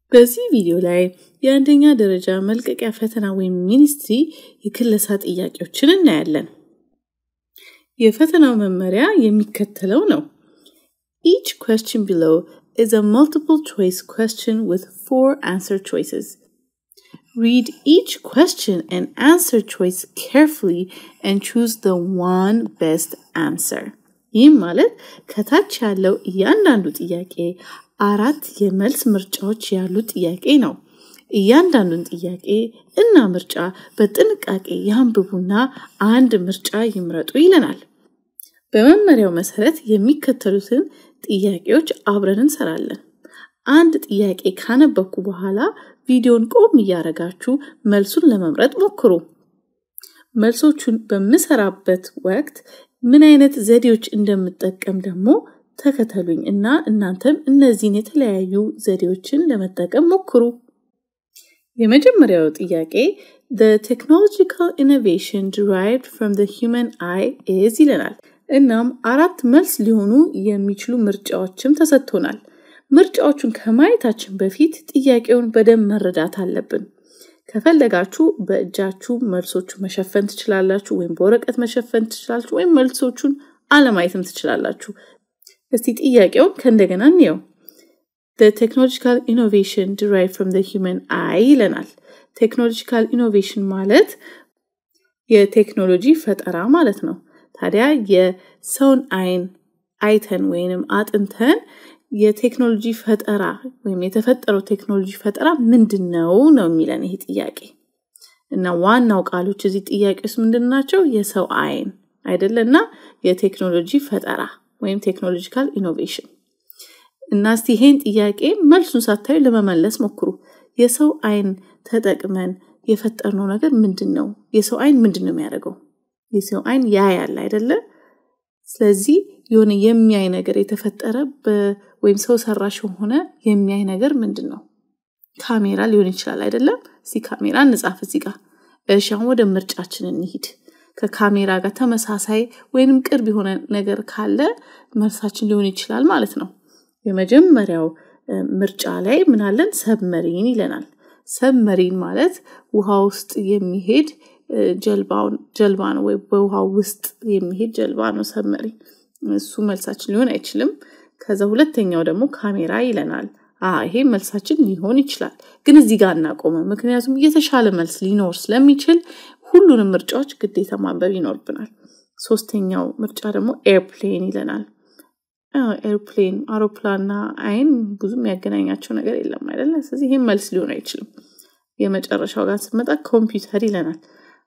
በዚህ ቪዲዮ ላይ የአንደኛ ደረጃ መልቀቂያ ፈተና ወይም ሚኒስትሪ የክለሳ ጥያቄዎችን እናያለን። የፈተናው መመሪያ የሚከተለው ነው። Each question below is a multiple choice question with four answer choices. Read each question and answer choice carefully and choose the one best answer. ይህም ማለት ከታች ያለው እያንዳንዱ ጥያቄ አራት የመልስ ምርጫዎች ያሉት ጥያቄ ነው። እያንዳንዱን ጥያቄ እና ምርጫ በጥንቃቄ ያንብቡና አንድ ምርጫ ይምረጡ ይለናል። በመመሪያው መሰረት የሚከተሉትን ጥያቄዎች አብረን እንሰራለን። አንድ ጥያቄ ካነበብኩ በኋላ ቪዲዮን ቆም እያደረጋችሁ መልሱን ለመምረጥ ሞክሩ። መልሶቹን በምሰራበት ወቅት ምን አይነት ዘዴዎች እንደምጠቀም ደግሞ ተከተሉኝ እና እናንተም እነዚህን የተለያዩ ዘዴዎችን ለመጠቀም ሞክሩ። የመጀመሪያው ጥያቄ the technological innovation derived from the human eye is ይለናል። እናም አራት መልስ ሊሆኑ የሚችሉ ምርጫዎችም ተሰጥቶናል። ምርጫዎቹን ከማየታችን በፊት ጥያቄውን በደንብ መረዳት አለብን። ከፈለጋችሁ በእጃችሁ መልሶቹ መሸፈን ትችላላችሁ፣ ወይም በወረቀት መሸፈን ትችላላችሁ፣ ወይም መልሶቹን አለማየትም ትችላላችሁ። እስቲ ጥያቄውን ከእንደገና እንየው። The technological innovation derived from the human eye ይለናል። ቴክኖሎጂካል ኢኖቬሽን ማለት የቴክኖሎጂ ፈጠራ ማለት ነው። ታዲያ የሰውን አይን አይተን ወይንም አጥንተን የቴክኖሎጂ ፈጠራ ወይም የተፈጠረው ቴክኖሎጂ ፈጠራ ምንድን ነው ነው የሚለን ይሄ ጥያቄ እና ዋናው ቃሎች እዚህ ጥያቄ ውስጥ ምንድን ናቸው? የሰው አይን አይደለ እና የቴክኖሎጂ ፈጠራ ወይም ቴክኖሎጂካል ኢኖቬሽን እና እስቲ ይሄን ጥያቄ መልሱን ሳታዩ ለመመለስ ሞክሩ። የሰው አይን ተጠቅመን የፈጠርነው ነገር ምንድን ነው? የሰው አይን ምንድን ነው የሚያደርገው? የሰው አይን ያያል አይደለ? ስለዚህ የሆነ የሚያይ ነገር የተፈጠረ ወይም ሰው ሰራሽ የሆነ የሚያይ ነገር ምንድን ነው? ካሜራ ሊሆን ይችላል አይደለም? እዚህ ካሜራ እንጻፍ እዚህ ጋር። እሺ አሁን ወደ ምርጫችን እንሂድ። ከካሜራ ጋር ተመሳሳይ ወይንም ቅርብ የሆነ ነገር ካለ መልሳችን ሊሆን ይችላል ማለት ነው። የመጀመሪያው ምርጫ ላይ ምናለን? ሰብመሪን ይለናል። ሰብመሪን ማለት ውሃ ውስጥ የሚሄድ ጀልባ ነው፣ ወይ በውሃ ውስጥ የሚሄድ ጀልባ ነው ሰብመሪን። እሱ መልሳችን ሊሆን አይችልም። ከዛ ሁለተኛው ደግሞ ካሜራ ይለናል። ይሄ መልሳችን ሊሆን ይችላል፣ ግን እዚህ ጋር እናቆመ። ምክንያቱም የተሻለ መልስ ሊኖር ስለሚችል ሁሉንም ምርጫዎች ግዴታ ማንበብ ይኖርብናል። ሶስተኛው ምርጫ ደግሞ ኤርፕሌን ይለናል። ኤርፕሌን አውሮፕላንና አይን ብዙ የሚያገናኛቸው ነገር የለም አይደለ? ስለዚህ ይህም መልስ ሊሆን አይችልም። የመጨረሻው ጋር ስመጣ ኮምፒውተር ይለናል።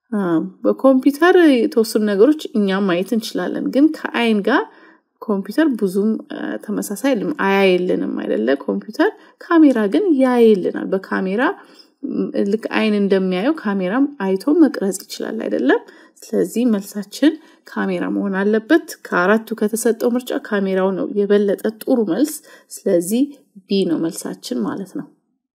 በኮምፒውተር የተወሰኑ ነገሮች እኛም ማየት እንችላለን፣ ግን ከአይን ጋር ኮምፒውተር ብዙም ተመሳሳይ አያይልንም አይደለ? ኮምፒውተር ካሜራ ግን ያይልናል። በካሜራ ልክ አይን እንደሚያየው ካሜራም አይቶ መቅረጽ ይችላል አይደለም? ስለዚህ መልሳችን ካሜራ መሆን አለበት። ከአራቱ ከተሰጠው ምርጫ ካሜራው ነው የበለጠ ጥሩ መልስ። ስለዚህ ቢ ነው መልሳችን ማለት ነው።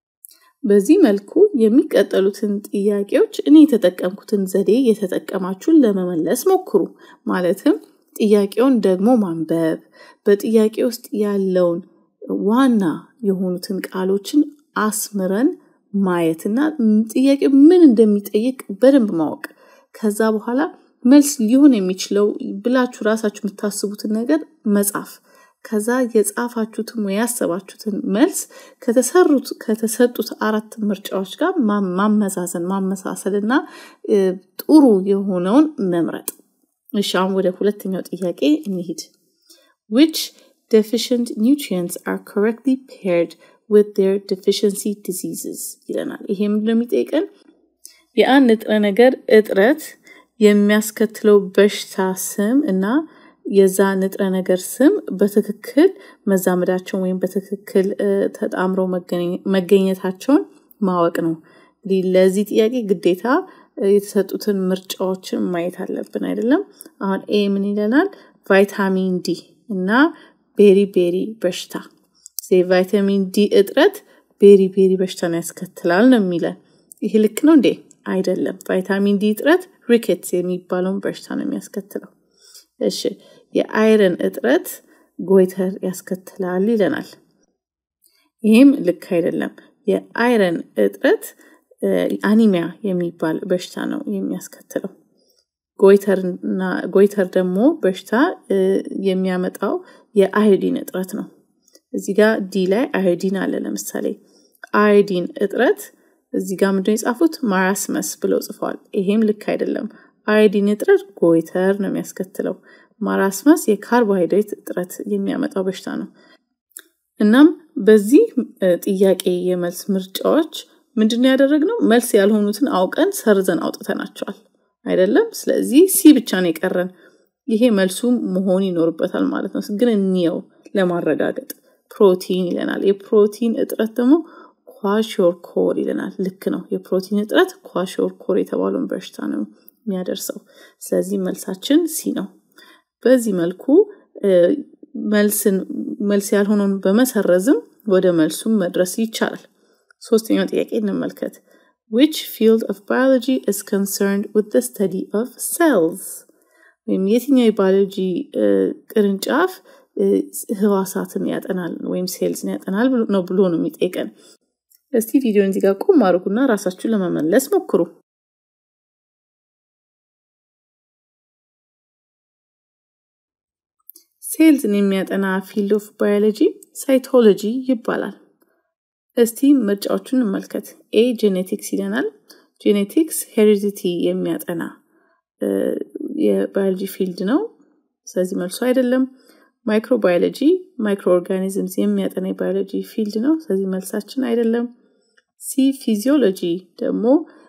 በዚህ መልኩ የሚቀጠሉትን ጥያቄዎች እኔ የተጠቀምኩትን ዘዴ የተጠቀማችሁን ለመመለስ ሞክሩ። ማለትም ጥያቄውን ደግሞ ማንበብ፣ በጥያቄ ውስጥ ያለውን ዋና የሆኑትን ቃሎችን አስምረን ማየትና ጥያቄ ምን እንደሚጠይቅ በደንብ ማወቅ ከዛ በኋላ መልስ ሊሆን የሚችለው ብላችሁ ራሳችሁ የምታስቡትን ነገር መጻፍ ከዛ የጻፋችሁትን ወይ ያሰባችሁትን መልስ ከተሰሩት ከተሰጡት አራት ምርጫዎች ጋር ማመዛዘን ማመሳሰል እና ጥሩ የሆነውን መምረጥ። እሺ አሁን ወደ ሁለተኛው ጥያቄ እንሂድ። which deficient nutrients are correctly paired with their deficiency diseases ይለናል። ይሄ ምንድን ነው የሚጠይቀን? የአንድ ንጥረ ነገር እጥረት የሚያስከትለው በሽታ ስም እና የዛ ንጥረ ነገር ስም በትክክል መዛመዳቸውን ወይም በትክክል ተጣምረው መገኘታቸውን ማወቅ ነው። እንግዲህ ለዚህ ጥያቄ ግዴታ የተሰጡትን ምርጫዎችን ማየት አለብን አይደለም። አሁን ኤ ምን ይለናል? ቫይታሚን ዲ እና ቤሪ ቤሪ በሽታ ቫይታሚን ዲ እጥረት ቤሪ ቤሪ በሽታን ያስከትላል ነው የሚለን። ይህ ልክ ነው እንዴ? አይደለም። ቫይታሚን ዲ እጥረት ሪኬትስ የሚባለውን በሽታ ነው የሚያስከትለው። እሺ የአይረን እጥረት ጎይተር ያስከትላል ይለናል። ይህም ልክ አይደለም። የአይረን እጥረት አኒሚያ የሚባል በሽታ ነው የሚያስከትለው። ጎይተር ደግሞ በሽታ የሚያመጣው የአዮዲን እጥረት ነው። እዚህ ጋር ዲ ላይ አዮዲን አለ። ለምሳሌ አዮዲን እጥረት እዚህ ጋር ምንድነው የጻፉት ማራስመስ ብለው ጽፈዋል። ይሄም ልክ አይደለም። አዮዲን እጥረት ጎይተር ነው የሚያስከትለው። ማራስመስ የካርቦሃይድሬት እጥረት የሚያመጣው በሽታ ነው። እናም በዚህ ጥያቄ የመልስ ምርጫዎች ምንድነው ያደረግነው? መልስ ያልሆኑትን አውቀን ሰርዘን አውጥተናቸዋል አይደለም። ስለዚህ ሲ ብቻ ነው የቀረን። ይሄ መልሱ መሆን ይኖርበታል ማለት ነው። ግን እንየው ለማረጋገጥ ፕሮቲን ይለናል። የፕሮቲን እጥረት ደግሞ ኳሾርኮር ይለናል። ልክ ነው። የፕሮቲን እጥረት ኳሾርኮር የተባለውን በሽታ ነው የሚያደርሰው። ስለዚህ መልሳችን ሲ ነው። በዚህ መልኩ መልስን መልስ ያልሆነውን በመሰረዝም ወደ መልሱም መድረስ ይቻላል። ሶስተኛው ጥያቄ እንመልከት። which field of biology is concerned with the study of cells ወይም የትኛው የባዮሎጂ ቅርንጫፍ ህዋሳትን ያጠናል ወይም ሴልስን ያጠናል ነው ብሎ ነው የሚጠይቀን። እስቲ ቪዲዮን እዚህ ጋር ቆም አድርጉና ራሳችሁን ለመመለስ ሞክሩ። ሴልስን የሚያጠና ፊልድ ኦፍ ባዮሎጂ ሳይቶሎጂ ይባላል። እስቲ ምርጫዎቹን እንመልከት። ኤ ጄኔቲክስ ይለናል። ጄኔቲክስ ሄሪዲቲ የሚያጠና የባዮሎጂ ፊልድ ነው። ስለዚህ መልሱ አይደለም። ማይክሮባዮሎጂ ማይክሮ ኦርጋኒዝምስ የሚያጠና የባዮሎጂ ፊልድ ነው። ስለዚህ መልሳችን አይደለም። ሲ ፊዚዮሎጂ ደግሞ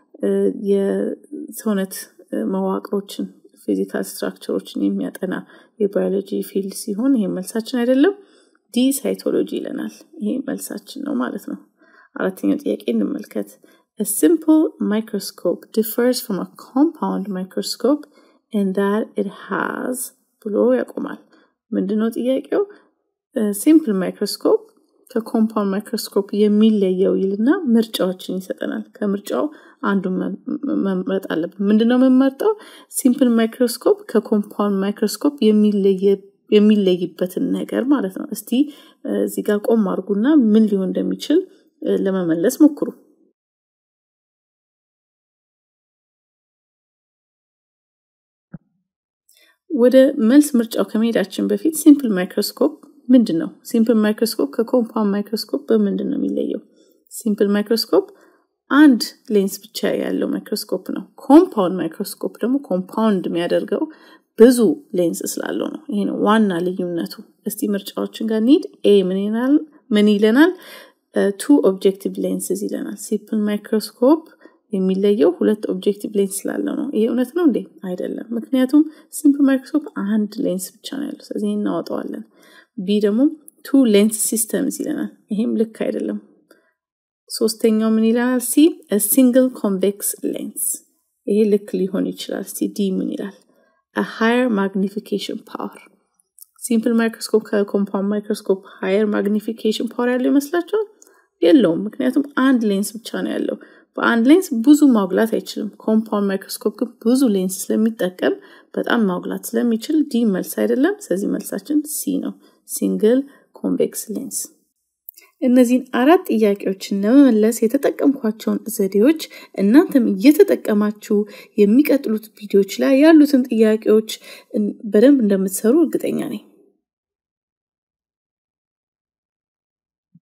የሰውነት መዋቅሮችን ፊዚካል ስትራክቸሮችን የሚያጠና የባዮሎጂ ፊልድ ሲሆን ይሄ መልሳችን አይደለም። ዲ ሳይቶሎጂ ይለናል። ይሄ መልሳችን ነው ማለት ነው። አራተኛው ጥያቄ እንመልከት። A simple microscope differs from a compound microscope in that it has ብሎ ያቆማል። ምንድነው ጥያቄው? ሲምፕል ማይክሮስኮፕ ከኮምፓውንድ ማይክሮስኮፕ የሚለየው ይልና ምርጫዎችን ይሰጠናል። ከምርጫው አንዱን መምረጥ አለብን። ምንድነው የምንመርጠው? ሲምፕል ማይክሮስኮፕ ከኮምፓውንድ ማይክሮስኮፕ የሚለይበትን ነገር ማለት ነው። እስቲ እዚህ ጋር ቆም አድርጉና ምን ሊሆን እንደሚችል ለመመለስ ሞክሩ። ወደ መልስ ምርጫው ከመሄዳችን በፊት ሲምፕል ማይክሮስኮፕ ምንድን ነው? ሲምፕል ማይክሮስኮፕ ከኮምፓውንድ ማይክሮስኮፕ በምንድን ነው የሚለየው? ሲምፕል ማይክሮስኮፕ አንድ ሌንስ ብቻ ያለው ማይክሮስኮፕ ነው። ኮምፓውንድ ማይክሮስኮፕ ደግሞ ኮምፓውንድ የሚያደርገው ብዙ ሌንስ ስላለው ነው። ይሄ ነው ዋና ልዩነቱ። እስቲ ምርጫዎችን ጋር ኒድ ኤ ምን ይለናል? ቱ ኦብጀክቲቭ ሌንስዝ ይለናል። ሲምፕል ማይክሮስኮፕ የሚለየው ሁለት ኦብጀክቲቭ ሌንስ ስላለው ነው። ይሄ እውነት ነው እንዴ? አይደለም። ምክንያቱም ሲምፕል ማይክሮስኮፕ አንድ ሌንስ ብቻ ነው ያለው። ስለዚህ እናወጣዋለን። ቢ ደግሞ ቱ ሌንስ ሲስተምስ ይለናል። ይሄም ልክ አይደለም። ሶስተኛው ምን ይላል? ሲ ሲንግል ኮንቬክስ ሌንስ። ይሄ ልክ ሊሆን ይችላል። ሲ ዲ ምን ይላል? ሃየር ማግኒፊኬሽን ፓወር። ሲምፕል ማይክሮስኮፕ ከኮምፓውንድ ማይክሮስኮፕ ሃየር ማግኒፊኬሽን ፓወር ያለው ይመስላችኋል? የለውም። ምክንያቱም አንድ ሌንስ ብቻ ነው ያለው። በአንድ ሌንስ ብዙ ማጉላት አይችልም። ኮምፓውንድ ማይክሮስኮፕ ግን ብዙ ሌንስ ስለሚጠቀም በጣም ማጉላት ስለሚችል ዲ መልስ አይደለም። ስለዚህ መልሳችን ሲ ነው፣ ሲንግል ኮንቬክስ ሌንስ። እነዚህን አራት ጥያቄዎችን ለመመለስ የተጠቀምኳቸውን ዘዴዎች እናንተም እየተጠቀማችሁ የሚቀጥሉት ቪዲዮዎች ላይ ያሉትን ጥያቄዎች በደንብ እንደምትሰሩ እርግጠኛ ነኝ።